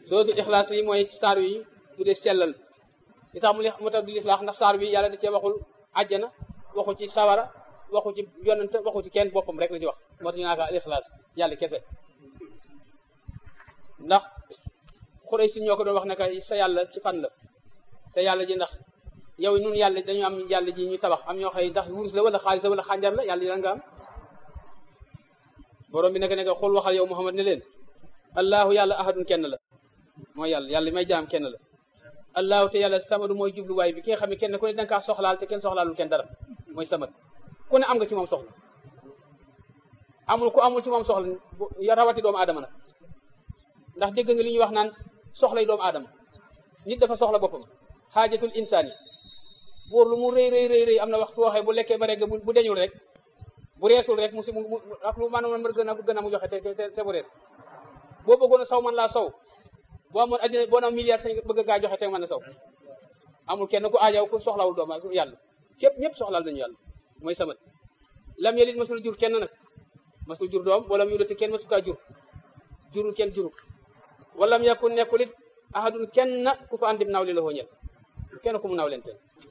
sootu ixlaas lii mooy saar wi tuddee sellal li tax mu li mu tax di liflaax ndax saar wi yàlla da cee waxul àjjana waxu ci sawara waxu ci yonent waxu ci kenn boppam rek la ci wax moo tax ñu naa ko lixlaas yàlla kese ndax xurey si ñoo ko doon wax ne que sa yàlla ci fan la sa yàlla ji ndax yow ñun yàlla dañu am yàlla ji ñu tabax am ñoo xëy ndax wurus la wala xaalis la wala xànjar la yàlla ji lan nga am borom bi naka nekk xool waxal yow Muhammad ne leen allahu yàlla ahadun kenn la mooy yàlla yàlla may jaam kenn la allahu te yàlla samadu mooy jubluwaay bi ki nga xam ne kenn ku ne danga kaa soxlaal te kenn soxlaalul kenn dara mooy samad ku ne am nga ci moom soxla amul ku amul ci moom soxla rawati doomu aadama nag ndax dégg nga li ñuy wax naan soxlay doomu aadama nit dafa soxla boppam xaajatul insaani buur lu mu rëy rëy rëy rëy am na waxtu waxee bu lekkee ba rek bu deñul rek bu reesul rek mu si mu ak lu maanaam mën gën a gën a mu joxe te te bu rees boo bëggoon a saw man laa saw boo amoon addina boo am milliard sañ bëgg gaa joxe te mën a saw amul kenn ku aajaw ku soxlawul doomu yàlla képp ñëpp soxlaal nañu yàlla mooy samat lam yelit masul jur kenn nag masul jur doom wala mu yudati kenn masu kaa jur jurul kenn jurul wala mu yakun nekkul it ahadun kenn ku fa andim naaw li la xooñel kenn ku mu naaw leen kenn